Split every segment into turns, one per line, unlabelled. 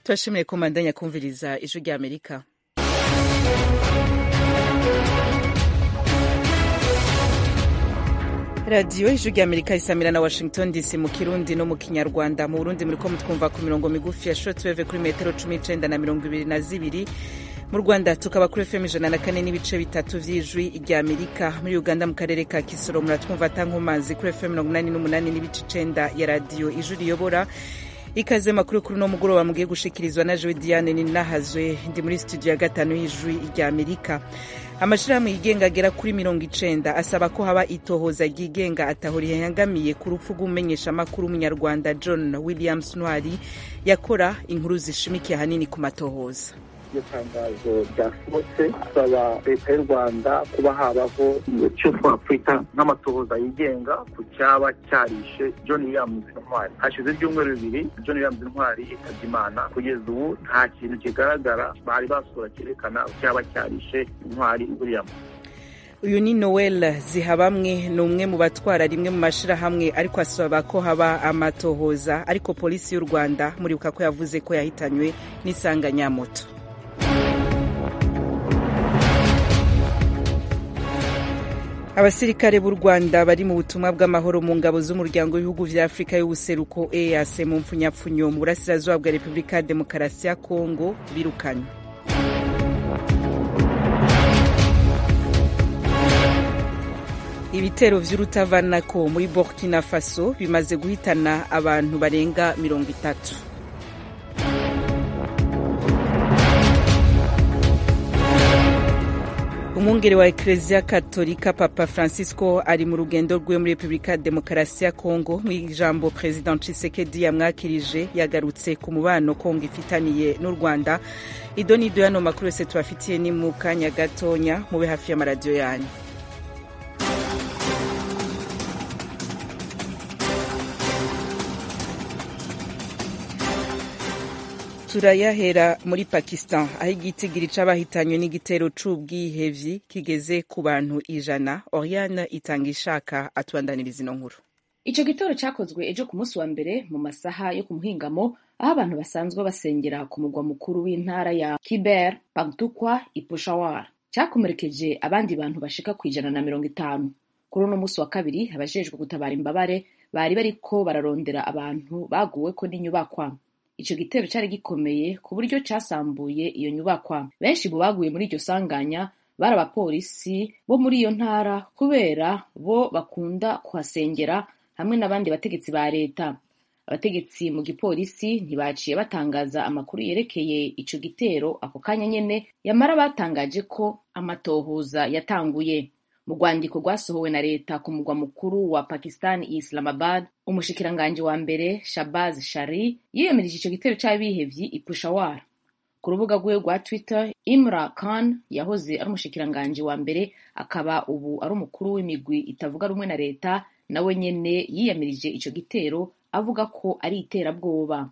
turashimiye ko mandanya kumviriza ijwi rya amerika radiyo ijwi rya amerika isamira na washington dc mu kirundi no mu kinyarwanda mu burundi muriko mutwumva ku mirongo migufi ya shortwave kuri metero cumi n'icenda na mirongo ibiri na zibiri mu rwanda tukaba kuri fm ijana na kane n'ibice bitatu vy'ijwi rya amerika muri uganda mu karere ka kisoro muratwumva atankomazi kuri fm mirongo inani n'umunani n'ibice icenda ya radiyo ijwi riyobora ikaze makuru kuri uno mugoroba mugiye gushikirizwa na jewe diane ninahazwe ndi muri studio ya gatanu y'ijwi rya amerika amashirahamwe yigenga agera kuri mirongo icenda asaba ko haba itohoza ryigenga ataho rihangamiye ku rupfu rw'umumenyeshamakuru w'umunyarwanda john williams ntwari yakora inkuru zishimikiye ahanini ku matohoza
iryo tangazo ryasohotse asaba leta y'u rwanda kuba habaho icyo twakwita nk'amatohoza yigenga ku cyaba cyarishe john williams ntwari hashize ibyumweru bibiri john williams ntwari yitabye imana kugeza ubu nta kintu kigaragara bari basura cyerekana cyaba cyarishe intwari williams
uyu ni noel zihabamwe ni umwe mu batwara rimwe mu mashirahamwe ariko asaba ko haba amatohoza ariko polisi y'u rwanda muribuka ko yavuze ko yahitanywe n'isanganyamoto abasirikare b'u rwanda bari mu butumwa bw'amahoro mu ngabo z'umuryango w'ibihugu vya afurika y'ubuseruko eas mu mpfunyapfunyo mu burasirazuba bwa repubulika ya demokarasi ya kongo birukanywe ibitero vy'urutavanako muri burkina faso bimaze guhitana abantu barenga mirongo itatu umwungere wa ekereziya katolika papa francisco ari mu rugendo rwe muri repubulika ya demokarasi ya kongo mu ijambo perezida ncisekedi yamwakirije yagarutse ku mubano kongo ifitaniye n'u rwanda ido n'ido yano makuru yose tubafitiye ni mu kanya gatonya mube hafi y'amaradiyo yanyu turayahera muri pakistan aho igitigiri c'abahitanywe n'igitero c'ubwihevyi kigeze ku bantu ijana oriane itanga ishaka atubandaniriza ino nkuru
ico gitero cakozwe ejo ku munsi wa mbere mu masaha yo ku muhingamo aho abantu basanzwe basengera ku mugwa mukuru w'intara ya kiber pagtukwa ipushawar cakomerekeje abandi bantu bashika ku ijana na mirongo itanu kuri uno munsi wa kabiri abajejwe gutabara imbabare bari bariko bararondera abantu baguweko n'inyubakwa ico gitero cari gikomeye ku buryo casambuye iyo nyubakwa benshi mu baguye muri iryo sanganya bari abapolisi bo muri iyo ntara kubera bo bakunda kuhasengera hamwe n'abandi bategetsi ba leta abategetsi mu gipolisi ntibaciye batangaza amakuru yerekeye ico gitero ako kanya nyene yamara batangaje ko amatohoza yatanguye mu rwandiko rwasohowe na leta ku mugwa mukuru wa pakistan islamabad umushikiranganji wa mbere shabaz shari yiyemereje ico gitero c'abihevyi ipushawar ku rubuga rwiwe rwa twitter imra khan yahoze ari umushikiranganji wa mbere akaba ubu ari umukuru w'imigwi itavuga rumwe na leta nawe nyene yiyamirije ico gitero avuga ko ari iterabwoba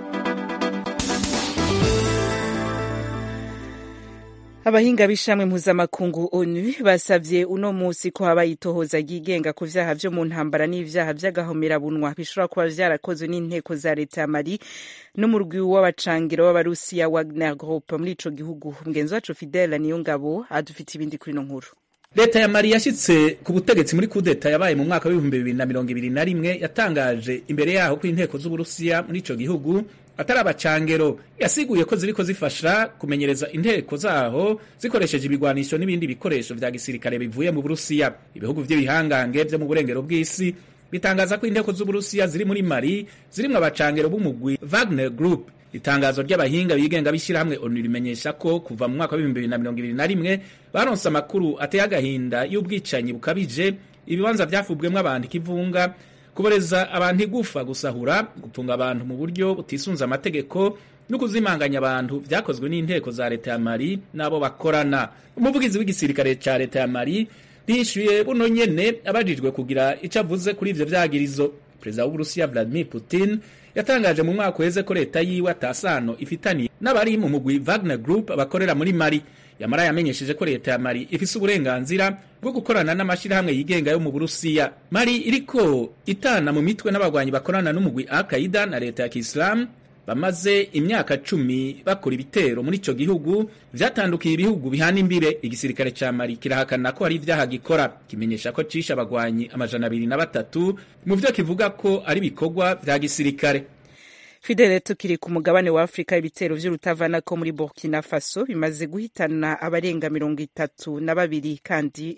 abahinga b'ishamwe mpuzamakungu onu basavye uno musi ko haba itohoza ryigenga ku vyaha vyo mu ntambara n'ivyaha vy'agahomerabunwa bishobora kuba vyarakozwe n'inteko za leta ya mali n'umurwi w'abacangiro w'abarusiya wagner group muri ico gihugu mugenzi wacu fidele niyo ngabo adufite ibindi kuri ino nkuru
leta ya mali yashitse ku butegetsi muri kudeta yabaye mu mwaka w'ibihumbi bibiri na mirongo ibiri na rimwe yatangaje imbere yaho ko inteko z'uburusiya muri ico gihugu atari abacangero yasiguye ko ziriko zifasha kumenyereza inteko zaho zikoresheje ibigwanisho n'ibindi bikoresho vya gisirikare bivuye mu burusiya ibihugu vy'ibihangange vyo mu burengero bw'isi bitangaza ko inteko z'uburusiya ziri muri mali zirimwo abacangero b'umugwi wagner group itangazo ry'abahinga bigenga b'ishyirahamwe onu rimenyesha ko kuva mu mwaka w'ibihumbi bibiri na mirongo ibiri na rimwe baronse amakuru ateye agahinda y'ubwicanyi bukabije ibibanza vyafubwemwo abantu ikivunga kuboreza abantu igufa gusahura gufunga abantu mu buryo butisunze amategeko no kuzimanganya abantu vyakozwe n'inteko za leta ya mali n'abo bakorana umuvugizi w'igisirikare ca leta ya mali rishyuye buno nyene abajijwe kugira ico avuze kuri ivyo vyagirizo perezida w'uburusiya vladimir putin yatangaje mu mwaka uheze ko leta yiwe atasano ifitaniye n'abari mu mugwi wagner group bakorera muri mali yamara yamenyesheje ko leta ya mali ifise uburenganzira bwo gukorana n'amashirahamwe yigenga yo mu burusiya mali iriko itana mu mitwe n'abagwanyi bakorana n'umugwi al qaida na leta ya kisilamu bamaze imyaka cumi bakora ibitero muri ico gihugu vyatandukiye ibihugu bihana imbire igisirikare ca mali kirahakana ko hari ivyaha gikora kimenyesha ko cishe abagwanyi amajana abiri na batatu mu vyo kivuga ko ari ibikorwa vya gisirikare
fidele tukiri ku mugabane wa afurika ibitero vy'urutavana ko muri burkina faso bimaze guhitana abarenga mirongo itatu na babiri kandi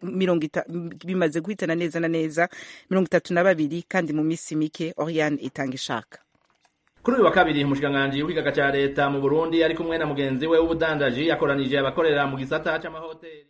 bimaze guhitana neza na neza mirongo itatu na babiri kandi mu misi mike oriane itanga ishaka
kuri uyu wa kabiri umushikiranganji w'ikigaga ca leta mu burundi ari kumwe na mugenzi we w'ubudandaji yakoranije abakorera mu gisata c'amahoteli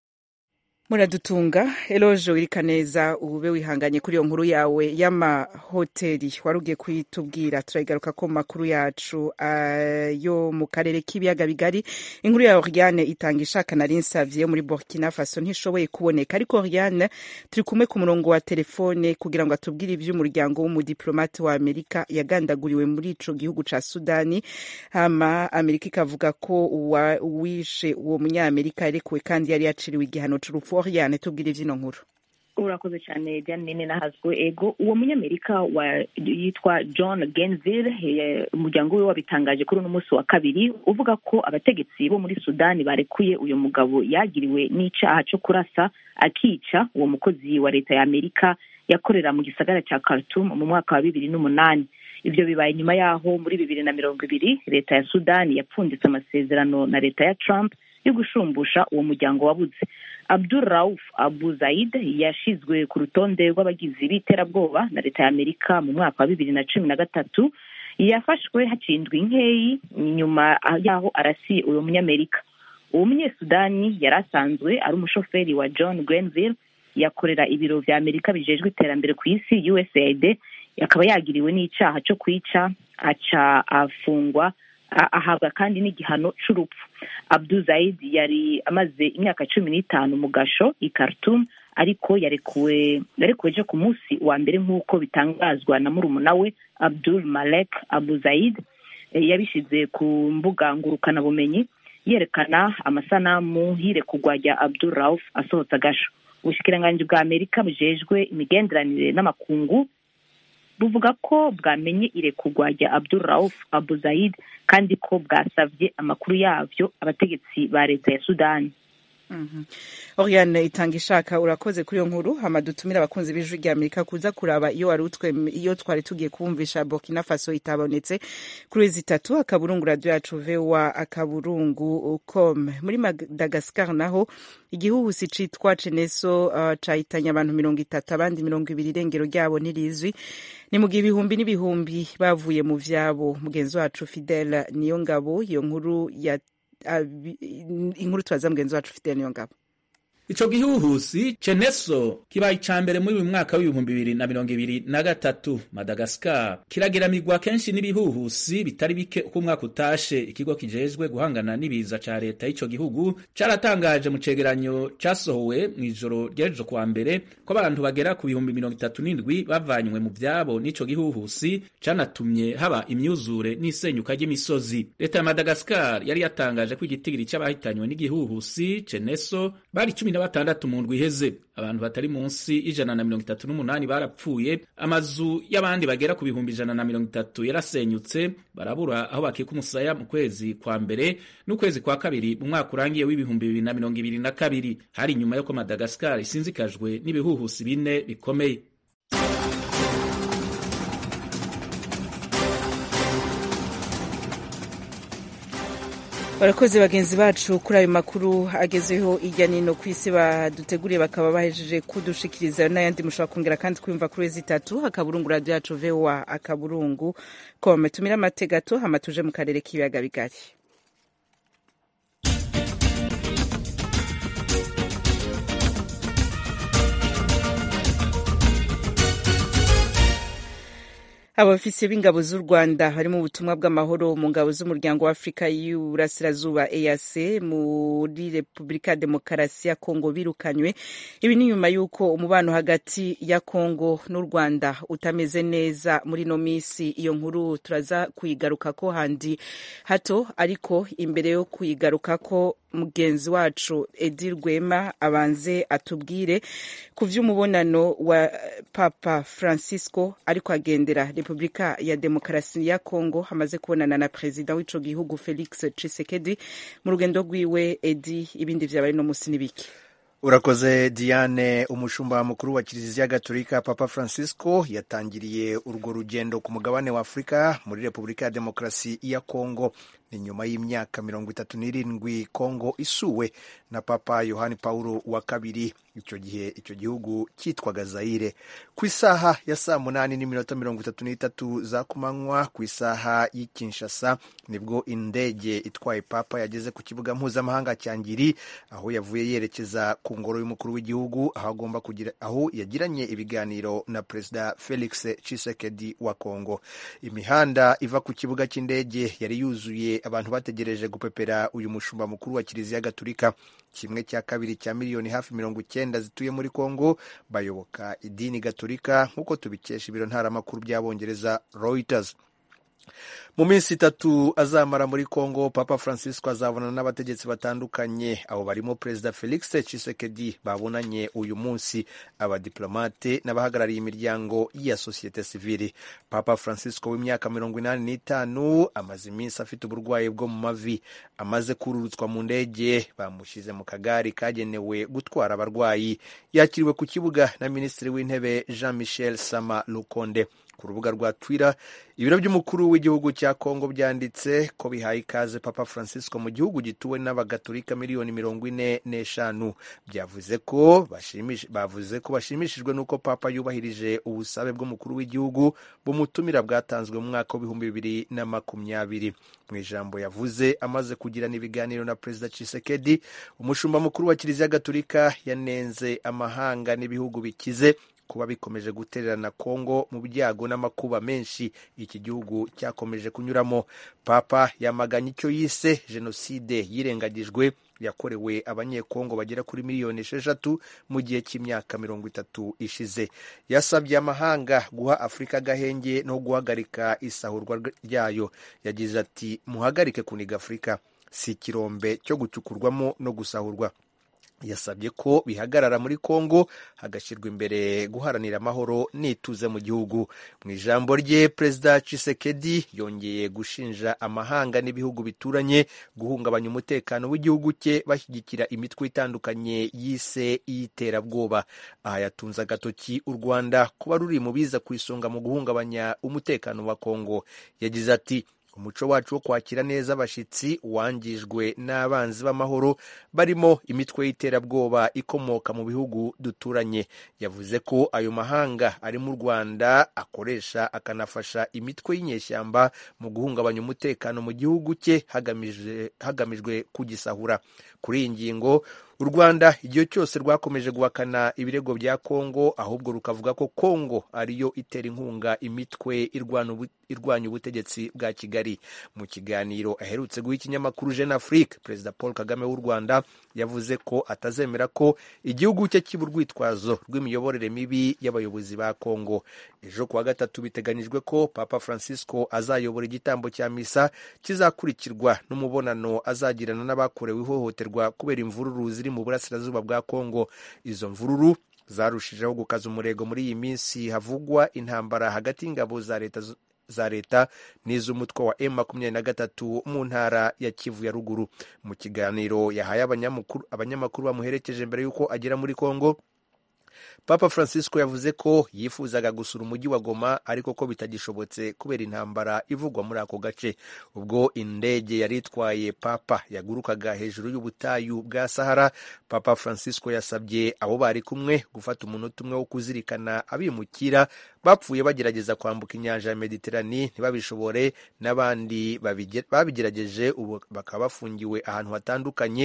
muradutunga eloje wirika neza ube wihanganye kuri iyo nkuru yawe y'amahoteli wari ugiye kuyitubwira turayigaruka ko mu makuru yacu uh, yo mu karere k'ibiyaga bigari inkuru ya oriane itanga ishaka nari nsavye yo muri burkina faso ntishoboye kuboneka ariko oriane turi kumwe ku murongo wa telefone kugira ngo atubwire ivy'umuryango w'umudiplomate wa amerika yagandaguriwe muri ico gihugu ca sudani hama amerika ikavuga ko wishe uwo munyamerika yarekuwe kandi yari yaciriwe igihano c'urupfu Oriane tubwire ivyino nkuru
urakoze cyane Diane nene nahazwe ego uwo munyamerika wa yitwa John Gainesville umuryango we wabitangaje kuri uno munsi wa kabiri uvuga ko abategetsi bo muri Sudani barekuye uyu mugabo yagiriwe n'icaha cyo kurasa akica uwo mukozi wa leta ya Amerika yakorera mu gisagara ca Khartoum mu mwaka wa bibiri n'umunani ivyo bibaye nyuma yaho muri bibiri na mirongo ibiri leta ya Sudani yapfunditse amasezerano na leta ya Trump yo gushumbusha uwo muryango wabuze Abdul Rauf Abu Zaid yashizwe ku rutonde rw'abagizi b'iterabwoba na leta ya Amerika mu mwaka wa bibiri na cumi na gatatu yafashwe hacindwa inkeyi nyuma yaho arasiye uwo munyamerika uwo munyesudani yari asanzwe ari umushoferi wa John Grenville yakorera ibiro vya Amerika bijejwe iterambere ku isi USAID akaba yagiriwe n'icaha co kwica aca afungwa ahabwa kandi n'igihano c'urupfu Abdul Zaid yari amaze imyaka cumi n'itanu mu gasho i Khartoum ariko yarekuwe yarekuwe ejo ku munsi wa mbere nk'uko bitangazwa na murumuna we Abdul Malek Abu Zaid yabishize ku mbuga ngurukanabumenyi yerekana amasanamu y'irekurwa rya Abdul Rauf asohotse agasho ubushikiranganji bwa Amerika bujejwe imigenderanire n'amakungu buvuga ko bwamenye irekurwa rya Abdul Rauf Abu Zaid kandi ko bwasavye amakuru yavyo abategetsi ba leta ya Sudani
Oriane itanga ishaka urakoze kuri iyo nkuru hama dutumira abakunzi b'ijwi rya Amerika kuza kuraba iyo wari utwe iyo twari tugiye kumvisha Burkina Faso itabonetse kuri zitatu akaburungu radio yacu VOA akaburungu com muri Madagascar naho igihuhusi citwa Ceneso uh, cahitanye abantu mirongo itatu abandi mirongo ibiri irengero ryabo ntirizwi ni mu gihe ibihumbi n'ibihumbi bavuye mu vyabo mugenzi wacu Fidel niyo ngabo iyo nkuru ya inkuru turaza mugenzi wacu ufite niyo ngabo
ico gihuhusi ceneso kibaye ica mbere muri uyu mwaka w'ibihumbi bibiri na mirongo ibiri na gatatu madagaskar kirageramirwa kenshi n'ibihuhusi bitari bike uko umwaka utashe ikigo kijejwe guhangana n'ibiza ca leta y'ico gihugu caratangaje mu cegeranyo casohowe mw'ijoro ry'ejo kuwa mbere ko abantu bagera ku bihumbi mirongo itatu n'indwi bavanywe mu vyabo n'ico gihuhusi canatumye haba imyuzure n'isenyuka ry'imisozi leta ya madagaskar yari yatangaje ko igitigiri c'abahitanywe n'igihuhusi ceneso bari cumi na batandatu mu ndwi iheze abantu batari munsi y'ijana na mirongo itatu n'umunani barapfuye amazu y'abandi bagera ku bihumbi ijana na mirongo itatu yarasenyutse barabura aho bakika umusaya mu kwezi kwa mbere n'ukwezi kwa kabiri mu mwaka urangiye w'ibihumbi bibiri na mirongo ibiri na kabiri hari inyuma y'uko madagaskar isinzikajwe n'ibihuhusi bine bikomeye
barakoze bagenzi bacu kuri ayo makuru agezeho hirya nino ku isi baduteguriye bakaba bahejeje kudushikiriza n'ayandi mushobora kongera kandi kwiyumva kuri wezi itatu akaburungu radiyo yacu voa akaburungu kome tumire amategato hama tuje mu karere k'ibiyaga bigari abafisiye b'ingabo z'u rwanda bari mu butumwa bw'amahoro mu ngabo z'umuryango wa afurika y'uburasirazuba eac muri repubulika ya demokarasi ya kongo birukanywe ibi ni nyuma y'uko umubano hagati ya kongo n'u rwanda utameze neza muri ino minsi iyo nkuru turaza kuyigaruka ko handi hato ariko imbere yo kuyigaruka ko mugenzi wacu edi rwema abanze atubwire ku vy'umubonano wa papa francisco ariko agendera repubulika ya demokarasi ya congo hamaze kubonana na perezida w'ico gihugu felix tshisekedi mu rugendo rwiwe edi ibindi vyabaye no musi n'ibiki
urakoze diane umushumba mukuru wa kiliziya gatolika papa francisco yatangiriye urwo rugendo ku mugabane wa afurika muri repubulika ya demokarasi ya kongo ni nyuma y'imyaka mirongo itatu n'irindwi kongo isuwe na papa yohani paulo wa kabiri icyo gihe icyo gihugu cyitwaga zayire ku isaha ya saa munani n'iminota mirongo itatu n'itatu za kumanywa ku isaha y'i kinshasa nibwo indege itwaye papa yageze ku kibuga mpuzamahanga cya ngiri aho yavuye yerekeza ku ngoro y'umukuru w'igihugu aho agomba kugira aho yagiranye ibiganiro na perezida felix tshisekedi wa kongo imihanda iva ku kibuga cy'indege yari yuzuye abantu bategereje gupepera uyu mushumba mukuru wa kiliziya gatolika kimwe cya kabiri cya miliyoni hafi mirongo icyenda zituye muri kongo bayoboka idini gatolika nk'uko tubikesha ibiro ntaramakuru by'abongereza reuters mu minsi itatu azamara muri congo papa francisco azabonana n'abategetsi batandukanye abo barimo perezida felix tshisekedi babonanye uyu munsi abadiplomate n'abahagarariye imiryango ya sosiyete sivili papa francisco w'imyaka mirongo inani n'itanu amaze iminsi afite uburwayi bwo mu mavi amaze kururutswa mu ndege bamushyize mu kagari kagenewe gutwara abarwayi yakiriwe ku kibuga na minisitiri w'intebe jean michel sama lukonde ku rubuga rwa twitter ibiro by'umukuru w'igihugu cya kongo byanditse ko bihaye ikaze papa francisco mu gihugu gituwe n'abagatolika miliyoni mirongo ine n'eshanu byavuze ko bavuze ko bashimishijwe n'uko papa yubahirije ubusabe bw'umukuru w'igihugu bumutumira bwatanzwe mu mwaka w'ibihumbi bibiri na makumyabiri mu ijambo yavuze amaze kugirana ibiganiro na perezida Tshisekedi umushumba mukuru wa kiliziya gatolika yanenze amahanga n'ibihugu bikize kuba bikomeje gutererana kongo mu byago n'amakuba menshi iki gihugu cyakomeje kunyuramo papa yamaganye icyo yise jenoside yirengagijwe yakorewe abanyekongo bagera kuri miliyoni esheshatu mu gihe cy'imyaka mirongo itatu ishize yasabye amahanga guha afurika agahenge no guhagarika isahurwa ryayo yagize ati muhagarike kuniga afurika si ikirombe cyo gucukurwamo no gusahurwa yasabye ko bihagarara muri kongo hagashyirwa imbere guharanira amahoro n'ituze mu gihugu mu ijambo rye perezida Tshisekedi yongeye gushinja amahanga n'ibihugu bituranye guhungabanya umutekano w'igihugu cye bashyigikira imitwe itandukanye yise iy'iterabwoba aha yatunze agatoki u rwanda kuba ruri mu biza ku isonga mu guhungabanya umutekano wa kongo yagize ati umuco wacu wo kwakira neza abashyitsi wangijwe n'abanzi b'amahoro barimo imitwe y'iterabwoba ikomoka mu bihugu duturanye yavuze ko ayo mahanga ari mu rwanda akoresha akanafasha imitwe y'inyeshyamba mu guhungabanya umutekano mu gihugu cye hagamijwe kugisahura kuri iyi ngingo u rwanda igihe cyose rwakomeje guhakana ibirego bya kongo ahubwo rukavuga ko kongo ariyo itera inkunga imitwe irwanya ubutegetsi bwa kigali mu kiganiro aherutse guha ikinyamakuru jeune afrique perezida paul kagame w'u rwanda yavuze ko atazemera ko igihugu cye kiba urwitwazo rw'imiyoborere mibi y'abayobozi ba kongo ejo kuwa gatatu biteganyijwe ko papa francisco azayobora igitambo cya misa kizakurikirwa n'umubonano azagirana n'abakorewe ihohoterwa kubera imvururu ziri mu burasirazuba bwa kongo izo mvururu zarushijeho gukaza umurego muri iyi minsi havugwa intambara hagati y'ingabo za leta za leta n'iz'umutwe wa M makumyabiri na gatatu mu ntara ya Kivu ya ruguru mu kiganiro yahaye abanyamakuru bamuherekeje mbere y'uko agera muri Kongo papa francisco yavuze ko yifuzaga gusura umujyi wa goma ariko ko bitagishobotse kubera intambara ivugwa muri ako gace ubwo indege yari itwaye papa yagurukaga hejuru y'ubutayu bwa sahara papa francisco yasabye abo bari kumwe gufata umunota umwe wo kuzirikana abimukira bapfuye bagerageza kwambuka inyanja ya mediterani ntibabishobore n'abandi babigerageje ubu bakaba bafungiwe ahantu hatandukanye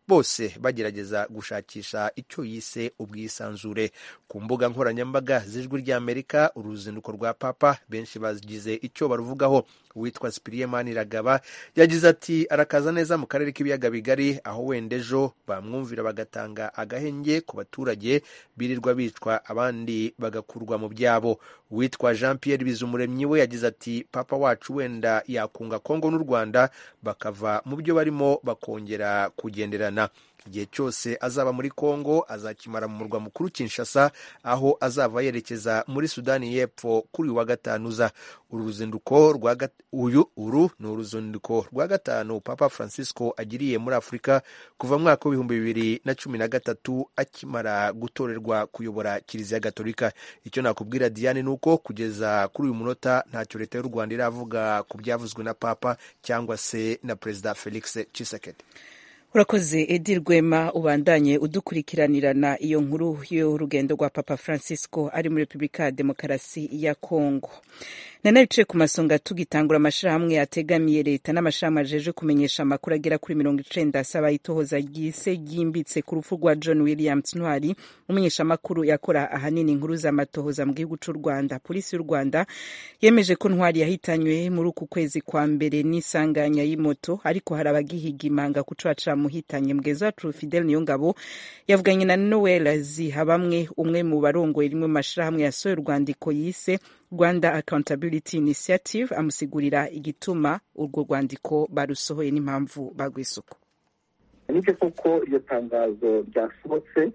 bose bagerageza gushakisha icyo yise ubwisanzure ku mbuga nkoranyambaga z'ijwi ry'amerika uruzinduko rwa papa benshi bagize icyo baruvugaho uwitwa sipiriye maniragaba yagize ati arakaza neza mu karere k'ibiyaga bigari aho wenda ejo bamwumvira bagatanga agahenge ku baturage birirwa bicwa abandi bagakurwa mu byabo uwitwa jean pierre bizumuremyi we yagize ati papa wacu wenda yakunga kongo n'u rwanda bakava mu byo barimo bakongera kugenderana igihe cyose azaba muri kongo azakimara mu murwa mukuru kinshasa aho azava yerekeza muri sudani y'epfo kuri uyu wa gatanu uza uru ruzinduko rwa uyu uru ni uruzinduko rwa gatanu papa francisco agiriye muri afurika kuva mu mwaka w'ibihumbi bibiri na cumi na gatatu akimara gutorerwa kuyobora kiliziya gatolika icyo nakubwira diane ni uko kugeza kuri uyu munota ntacyo leta y'u rwanda iravuga ku byavuzwe na papa cyangwa se na perezida felix tshisekedi
urakoze edi rwema ubandanye udukurikiranirana iyo nkuru y'urugendo rwa papa francisco ari muri repubulika ya demokarasi ya kongo nana bicaye ku masonga tugitangura amashirahamwe ategamiye leta n'amashirahamwe ajeje kumenyesha amakuru agera kuri mirongo icenda asaba itohoza ryise ryimbitse ku rupfu rwa john williams ntwari umumenyeshamakuru yakora ahanini inkuru z'amatohoza mu gihugu c'u rwanda polisi y'u rwanda yemeje ko ntwari yahitanywe muri uku kwezi kwa mbere n'isanganya y'imoto ariko hari abagihiga imanga kuco muhitanye mugenzi wacu fidel niyongabo yavuganye na noel zihabamwe umwe mu barongoye rimwe mu mashirahamwe yasohoye urwandiko yise rwanda accountability initiative amusigurira igituma urwo rwandiko barusohoye n'impamvu bagwisuku
nibyo koko iryo tangazo ryasohotse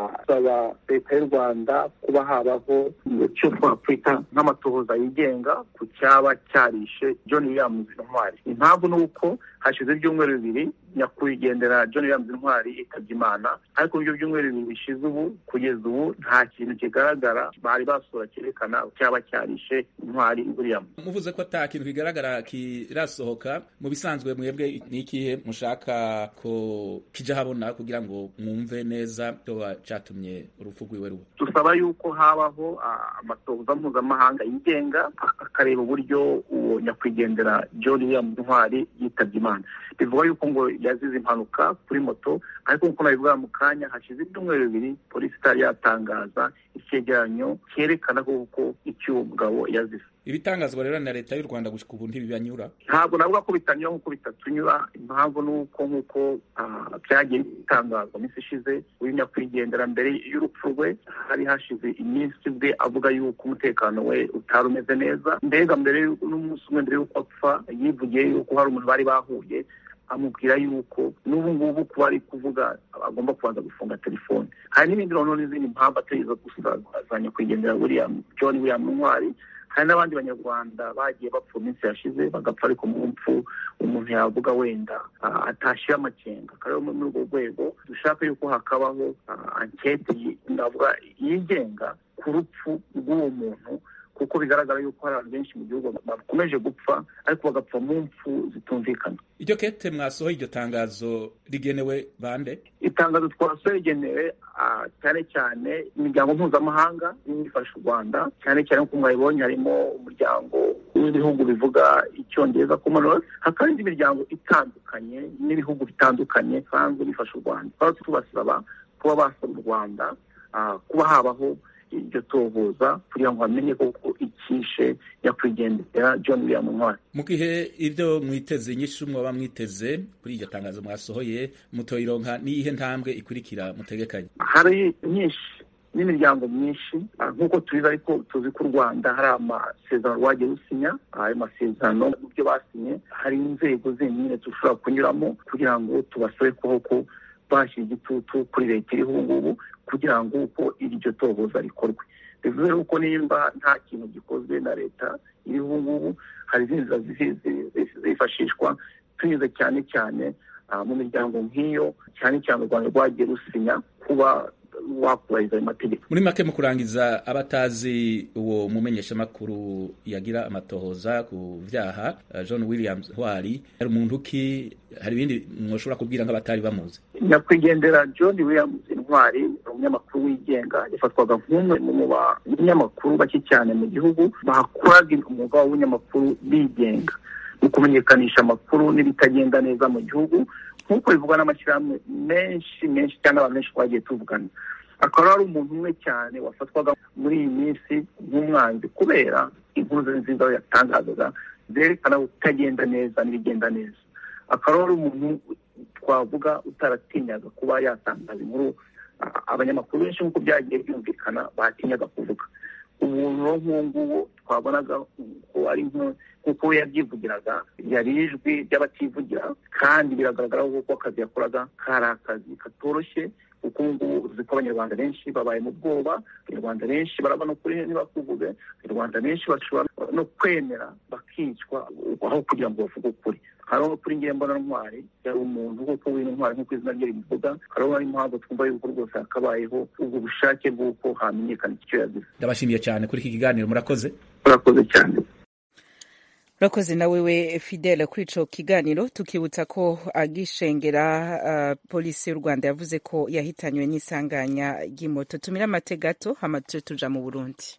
asaba leta y'u rwanda kuba habaho icyo twakwita nk'amatohoza yigenga ku cyaba cyarishe john williams intwari impamvu ni uko hashize ibyumweru bibiri nyakwigendera john williams intwari yitabye imana ariko ibyo byumweru bibiri bishize ubu kugeza ubu nta kintu kigaragara bari basura cyerekana cyaba cyarishe intwari williams
muvuze ko ata kintu kigaragara kirasohoka mu bisanzwe mwebwe ni ikihe mushaka ko kija habona kugira ngo mwumve neza cyoba catumye urupfu rwiwe ruba
dusaba yuko habaho amatohoza mpuzamahanga yigenga akareba uburyo uwo nyakwigendera john williams intwari yitabye imana bivuga yuko ngo yazize impanuka kuri moto ariko nk'uko nabivuga mu kanya hashize ibyumweru bibiri polisi itari yatangaza icyegeranyo cyerekana koko icyo uwo mugabo yazize
ibitangazwa rero na leta y'u rwanda gushika ubu ntibibanyura
ntabwo navuga ko bitanyura nk'uko bitatunyura impamvu ni uko nk'uko byagiye bitangazwa minsi ishize uyu nyakwigendera mbere y'urupfu rwe hari hashize iminsi bwe avuga yuko umutekano we utari umeze neza mbega mbere n'umunsi umwe mbere y'uko apfa yivugiye yuko hari umuntu bari bahuye amubwira yuko n'ubu ngubu kuba ari kuvuga agomba kubanza gufunga telefone hari n'ibindi noneho n'izindi mpamvu atari izo gusa za nyakwigendera william john william ntwari hari n'abandi banyarwanda bagiye bapfa minsi yashize bagapfa ariko mu mpfu umuntu yavuga wenda atashyira amakenga akaba muri urwo rwego dushaka yuko hakabaho anketi ndavuga yigenga ku rupfu rw'uwo muntu kuko bigaragara yuko hari abantu benshi mu gihugu bakomeje gupfa ariko bagapfa mu mpfu zitumvikana
iryo kete mwasohoye iryo tangazo rigenewe bande
itangazo twasohoye rigenewe cyane cyane imiryango mpuzamahanga ifasha u rwanda cyane cyane nk'uko mwabibonye harimo umuryango w'ibihugu bivuga icyongereza commonwealth hakaba n'indi miryango itandukanye n'ibihugu bitandukanye bisanzwe bifasha u rwanda twaba tubasaba kuba basaba u rwanda kuba habaho iryo tohoza kugira ngo bamenye koko ikishe nyakwigendera john william ntwari
mu gihe ibyo mwiteze inyinshi mwaba mwiteze kuri iryo tangazo mwasohoye mutoyironka n'iyihe ntambwe ikurikira mutegekanye
hari nyinshi n'imiryango myinshi nk'uko tubizi ariko tuzi ko u rwanda hari amasezerano rwagiye rusinya ayo masezerano mu byo basinye hari inzego zindi nyine dushobora kunyuramo kugira ngo tubasabe koko bashyira igitutu kuri leta iriho ubu ngubu kugira ngo uko iryo tohoza rikorwe bivuze yuko nimba nta kintu gikozwe na leta iriho ubu ngubu hari izindi nzira zifashishwa tunyuze cyane cyane mu miryango nk'iyo cyane cyane u rwanda rwagiye rusinya kuba wakubahiriza ayo mategeko
muri make mu kurangiza abatazi uwo mumenyeshamakuru yagira amatohoza ku byaha john williams ntwari hari umuntu ki hari ibindi mwoshobora kubwira nk'abatari bamuzi
nyakwigendera john williams intwari umunyamakuru wigenga yafatwaga nk'umwe mu banyamakuru bake cyane mu gihugu bakoraga umwuga w'ubunyamakuru bigenga ukumenyekanisha amakuru n'ibitagenda neza mu gihugu nk'uko bivugwa n'amashyirahamwe menshi menshi cyangwa abantu benshi twagiye tuvugana akaba ari umuntu umwe cyane wafatwaga muri iyi minsi nk'umwanzi kubera inkuru ze nziza yatangazaga zerekana utagenda neza n'ibigenda neza akaba ari umuntu twavuga utaratinyaga kuba yatangaza inkuru abanyamakuru benshi nk'uko byagiye byumvikana batinyaga kuvuga umuntu nk'uwo nguwo twabonaga ko ari nk'uko we yabyivugiraga yari ijwi ry'abativugira kandi biragaragara ko akazi yakoraga kari akazi katoroshye kuko ubu ngubu uzi ko abanyarwanda benshi babaye mu bwoba abanyarwanda benshi barabona ukuri ntibakuvuge abanyarwanda benshi bashobora no kwemera bakicwa aho kugira ngo bavuge ukuri hariho kuri ngiye mbona ntwari yari umuntu nk'uko wino ntwari nk'uko izina rye ribivuga hariho ari impamvu twumva yuko rwose hakabayeho ubwo bushake bw'uko hamenyekana icyo yazize
ndabashimiye cyane kuri iki kiganiro murakoze
murakoze cyane
urakoze na wewe fidele kuri ico kiganiro tukibutsa ko agishengera uh, polisi y'u rwanda yavuze ko yahitanywe n'isanganya ry'imoto tumira amate gato hama tuje tuja mu burundi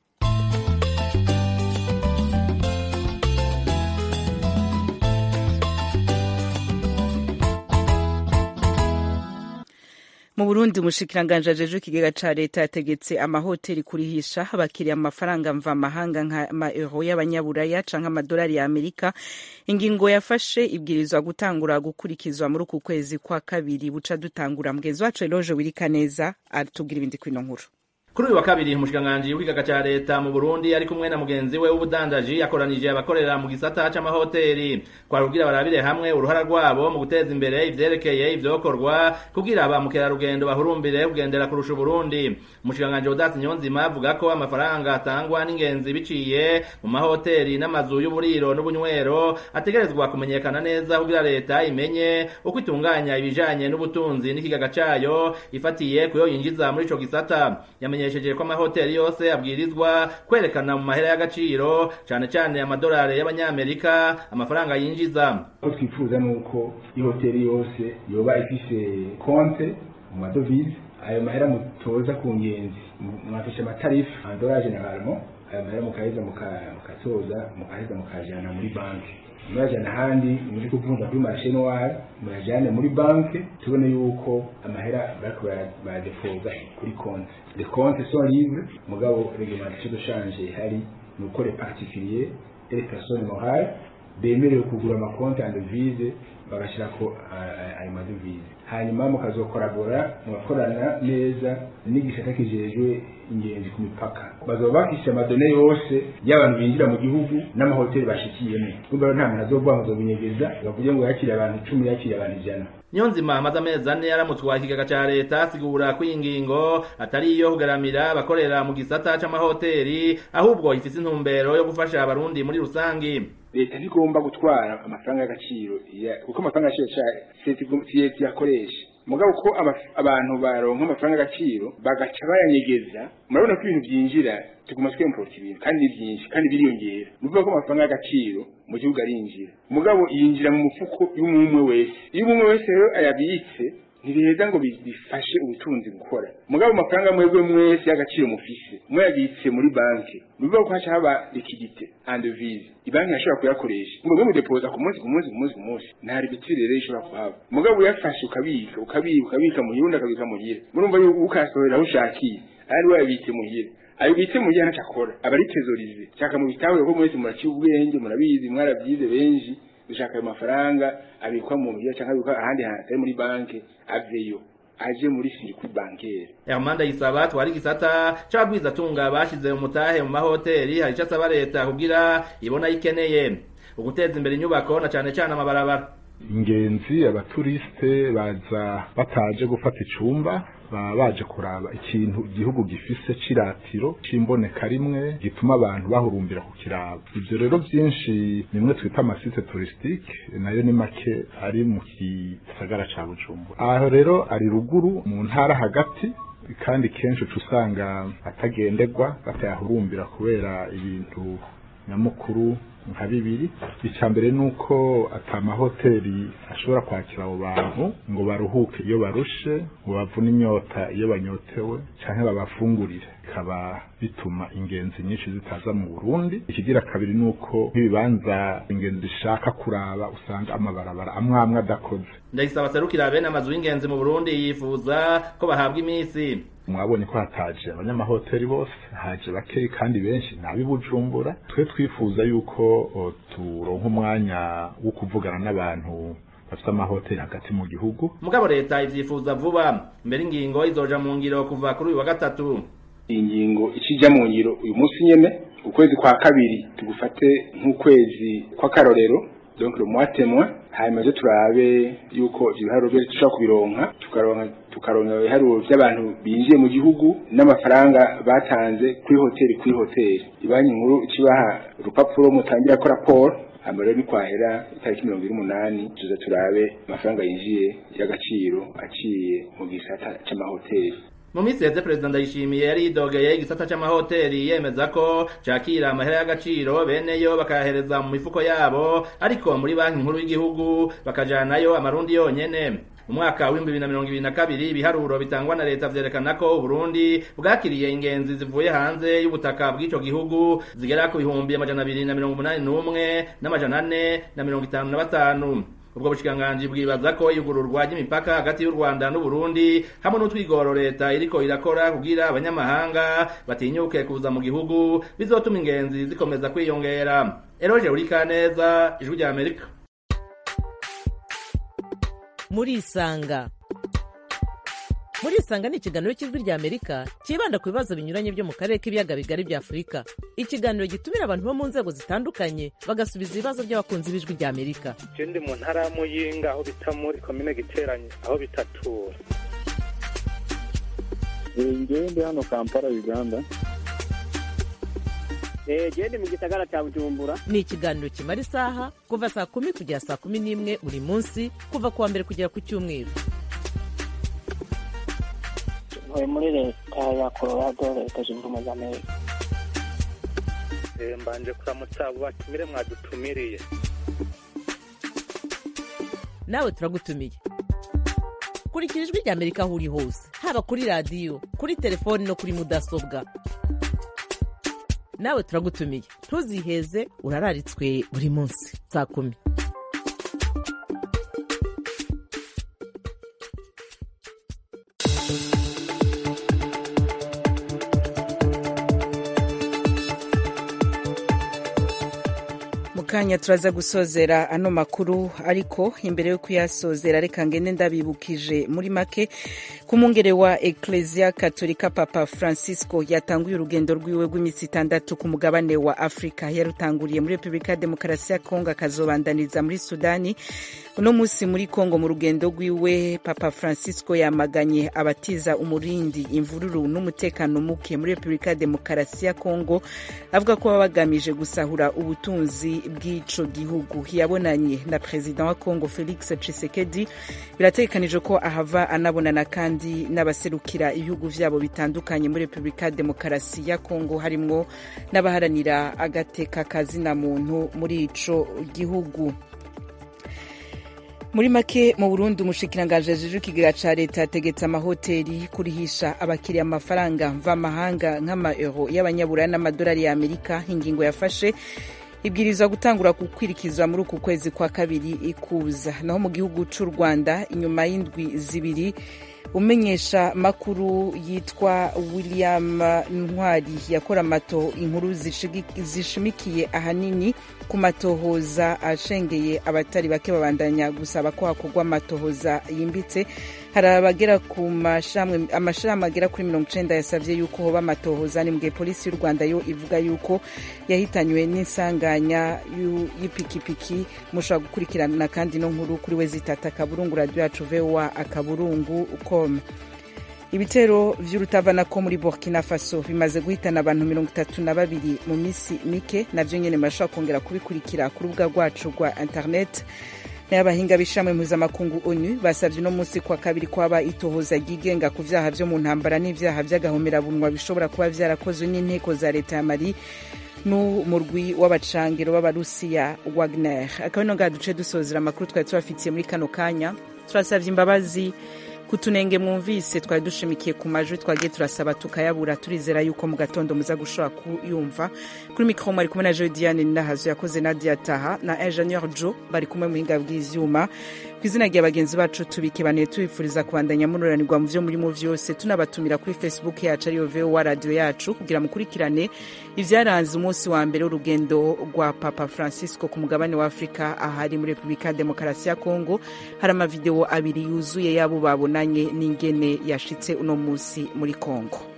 mu burundi umushikiranganji ajejwe ikigega ca leta yategetse amahoteli kurihisha abakiriya amafaranga mvamahanga nka euro y'abanyaburaya canke amadolari ya amerika ingingo yafashe ibwirizwa gutangura gukurikizwa muri uku kwezi kwa kabiri buca dutangura mugenzi wacu eloje wirika neza atubwira ibindi kwino nkuru
kuri uyu wa kabiri umushikiranganji w'ikigaga ca leta mu burundi ari kumwe na mugenzi we w'ubudandaji yakoranije abakorera mu gisata c'amahoteli kwari kugira barabire hamwe uruhara rwabo mu guteza imbere ivyerekeye ivyokorwa kugira ba mukerarugendo bahurumbire kugendera kurusha uburundi umushikiranganji odasi nyonzima avuga ko amafaranga atangwa n'ingenzi biciye mu mahoteli n'amazu y'uburiro n'ubunywero ategerezwa kumenyekana neza kugira leta imenye uko itunganya ibijanye n'ubutunzi n'ikigaga cayo ifatiye kuyo yinjiza muri ico gisata yamenyesheje ko amahoteli yose abwirizwa kwerekana mu mahera y'agaciro cane cane amadolari y'abanyamerika amafaranga yinjiza
ko twifuza nuko ihoteli yose yoba ifise konte mu madovize ayo mahera mutoza ku ngenzi mwafishe amatarifu amadolari generalement ayo mahera mukaheza mukatoza mukaheza mukajana muri banki murajana ahandi muri kuvunja kuri marishe noire murajane muri banki tubone yuko amahera bariko baradepoza kuri konti les comptes sont libres mugabo réglementation de change ihari ni uko les particuliers et les personnes morales bemerewe kugura amakonti en devise bagashirako ayo madevize hanyuma mukazokorabora mugakorana neza n'igisata kijejwe ingenzi ku mipaka bazoba bafise amadone yose y'abantu binjira mu gihugu n'amahoteli bashikiyemo urumva nta muntu azovuga ngo azobinyegeza bavuge ngo yakiriye abantu icumi yakiriye abantu ijana
Nyonzima amaze amezi ane yaramutwaye ikigega ca leta asigura ko iyi ngingo atari iyo kugaramira abakorera mu gisata c'amahoteli ahubwo ifise intumbero yo gufasha abarundi muri rusangi
leta ntigomba gutwara amafaranga y'agaciro kuko amafaranga y'agaciro leta yakoresha mugabo ko abantu baronka amafaranga y'agaciro bagaca bayanyegeza murabona ko ibintu byinjira tuguma twemporta ibintu kandi ni byinshi kandi biriyongera ni ukuvuga ko amafaranga y'agaciro mu gihugu arinjira mugabo yinjira mu mufuko y'umwe wese iyo umwe wese rero ayabitse ntibiheza ngo bifashe ubutunzi gukora mugabo amafaranga mwebwe mwese y'agaciro mufise mwayabitse muri banki ni ukuvuga ko haca haba likidite andevise ibanki yashobora kuyakoresha ngo mwe mudepoza ku munsi ku munsi ku munsi ku munsi nta ribitire rero ishobora kuhaba mugabo uyafashe ukabika ukabika ukabika muhira ukabika muhira murumva yuko ukasohora aho ushakiye ari wayabitse muhira ayo bitse mu gihe ntacakora aba ari trezorize shaka mu bitahure ko mwese muraciye ubwenge murabizi mwarabyize benshi dushaka ayo mafaranga abikwa mu muhira cyangwa abikwa ahandi hantu atari muri banki aveyo aje muri sirikwi bankere
Hermanda Isaba twari gisata c'abwiza tunga bashize umutahe mu mahoteli hari ico asaba leta kugira ibona ikeneye uguteza imbere inyubako na cane cane amabarabara
ingenzi abaturisite baza bataje gufata icumba baba baje kuraba ikintu igihugu gifise c'iratiro c'imboneka rimwe gituma abantu bahurumbira kukiraba ivyo rero vyinshi nimwe twita amasite touristique nayo ni make ari mu gisagara ca bujumbura aho rero ari ruguru mu ntara hagati kandi kenshi uca usanga atagenderwa batayahurumbira kubera ibintu nyamukuru nka bibiri icya mbere ni uko atamahoteli ashobora kwakira abo bantu ngo baruhuke iyo barushe ngo bavune inyota iyo banyotewe cyangwa babafungurire bikaba bituma ingenzi nyinshi zitaza mu burundi ikigira kabiri ni uko nk'ibibanza ingenzi zishaka kuraba usanga amabarabara amwe amwe adakoze
ndagisaba serukira bene amazu y'ingenzi mu burundi yifuza ko bahabwa iminsi
mwabonye ko hataje abanyamahoteli bose haje bakeyi kandi benshi nabi bujumbura twe twifuza yuko o, turonka umwanya wo kuvugana n'abantu bafite amahoteli hagati mu gihugu
mugabo leta ivyifuza vuba mbere ingingo izoja mu ngiro kuva kuri uyu wa gatatu
iyi ngingo ikijya mu ngiro uyu munsi nyene ukwezi kwa kabiri tugufate nk'ukwezi kw'akarorero donc le mois témoin hanyuma ejo turabe yuko ivyo biharuro byose dushobora kubironka tukaronka tukaronka ibiharuro by'abantu binjiye mu gihugu n'amafaranga batanze kuri hoteli kuri hoteli ibanki nkuru ikibaha urupapuro mutangira ko raporo hanyuma rero nikwahera itariki mirongo ine n'umunani tuza turabe amafaranga yinjiye y'agaciro aciye mu gisata c'amahoteli
mu minsi yeze perezida ndayishimiye yari yidogeye igisata c'amahoteli yemeza ko cakira amahera y'agaciro beneyo bakayahereza mu mifuko yabo ariko muri banki nkuru y'igihugu bakajanayo amarundi yonyene umwaka w'ibihumbi bibiri na mirongo ibiri na kabiri ibiharuro bitangwa na leta vyerekana ko uburundi bwakiriye ingenzi zivuye hanze y'ubutaka bw'ico gihugu zigera ku bihumbi amajana abiri na mirongo umunani n'umwe n'amajana ane na mirongo itanu na batanu ubwo bushikiranganji bwibaza ko iyugururwa ry'imipaka hagati y'u Rwanda n'Uburundi hamwe n'utwigoro leta iriko irakora kugira abanyamahanga batinyuke kuza mu gihugu bizotuma ingenzi zikomeza kwiyongera Eroje Urikaneza ijwi rya Amerika
murisanga murisanga ni ikiganiro cy'ijwi rya amerika cyibanda ku bibazo binyuranye byo mu karere k'ibiyaga bigari bya afurika ikiganiro gitumira abantu bo mu nzego zitandukanye bagasubiza ibibazo by'abakunzi b'ijwi rya amerika
je ndi mu ntara ya muyinga aho bita muri komine giteranye aho bitatura
ngewe ndi hano kampala uganda
gende mu gisagara cya bujumbura
ni ikiganiro kimara isaha kuva saa kumi kugera saa kumi n'imwe buri munsi kuva ku wa mbere kugera ku cyumweru
ntuye muri leta ya colorado leta zunze ubumwe za amerika
mbanje kuramutsa abo batumire mwadutumiriye
nawe turagutumiye kurikira ijwi rya amerika aho uri hose haba kuri radiyo kuri telefoni no kuri mudasobwa nawe turagutumiye ntuziheze urararitswe buri munsi saa kumi
kanya turaza gusozera ano makuru ariko imbere yo kuyasozera reka ngende ndabibukije muri make ku mwungere wa ecclesia katolika papa francisco yatanguye urugendo rwiwe rw'iminsi itandatu ku mugabane wa afurika yarutanguriye muri repubulika ya demokarasi ya kongo akazobandaniza muri sudani uno munsi muri kongo mu rugendo rwiwe papa francisco yamaganye abatiza umurindi imvururu n'umutekano muke muri repubulika ya demokarasi ya kongo avuga ko baba bagamije gusahura ubutunzi bw'ico gihugu yabonanye na perezida wa kongo felix tshisekedi birategekanijwe ko ahava anabonana kandi n'abaserukira ibihugu vyabo bitandukanye muri repubulika ya demokarasi ya kongo harimwo n'abaharanira agateka kazina muntu muri ico gihugu muri make mu burundi umushikiranganji ajejwe ikigega ca leta yategetse amahoteli kurihisha abakiriya amafaranga mvamahanga nk'amaeuro y'abanyaburaya n'amadolari ya amerika ingingo yafashe ibwirizwa gutangura gukwirikizwa muri uku kwezi kwa kabiri ikuza naho mu gihugu c'u rwanda inyuma y'indwi zibiri umenyesha makuru yitwa william ntwari yakora amato inkuru zishimikiye ahanini ku matohoza ashengeye abatari bake babandanya gusaba ko hakorwa amatohoza yimbitse hari abagera ku amashirahamwe agera kuri mirongo icenda yasavye yuko hoba amatohoza ni mbwe polisi y'u rwanda yo ivuga yuko yahitanywe n'insanganya y'ipikipiki mushobora gukurikirana kandi no nkuru kuri we zitata akaburungu radio yacu voa akaburungu com ibitero vy'urutavanako muri burkina faso bimaze guhitana abantu mirongo itatu na babiri mu misi mike navyo nyene murashobora kongera kubikurikira ku rubuga rwacu rwa internet n'abahinga b'ishamwe mpuzamakungu onu basavye uno munsi kwa kabiri kwaba itohoza ryigenga ku vyaha vyo mu ntambara n'ivyaha vy'agahomerabunwa bishobora kuba vyarakozwe n'inteko za leta ya mali n'umurwi w'abacangiro b'abarusiya wagner akaba ino ngaha duce dusozera amakuru twari tubafitiye muri kano kanya turasabye imbabazi kutunenge mwumvise twari dushimikiye ku majwi twagiye turasaba tukayabura turizera yuko mu gatondo muza gushobora kuyumva kuri mikoro mwari kumwe na joe diane ninahazo yakoze nadia taha na ingenieur jo bari kumwe mu buhinga bw'ivyuma ku izina rya bagenzi bacu tubikebaniye tubifuriza kubandanya munuranirwa mu vyo murimo vyose tunabatumira kuri facebook yacu ariyo vowa radio yacu kugira mukurikirane ivyaranze umunsi wa mbere w'urugendo rwa papa francisco ku mugabane wa afurika ahari muri repubulika ya demokarasi ya kongo hari amavideo abiri yuzuye y'abo babonanye n'ingene yashitse uno munsi muri kongo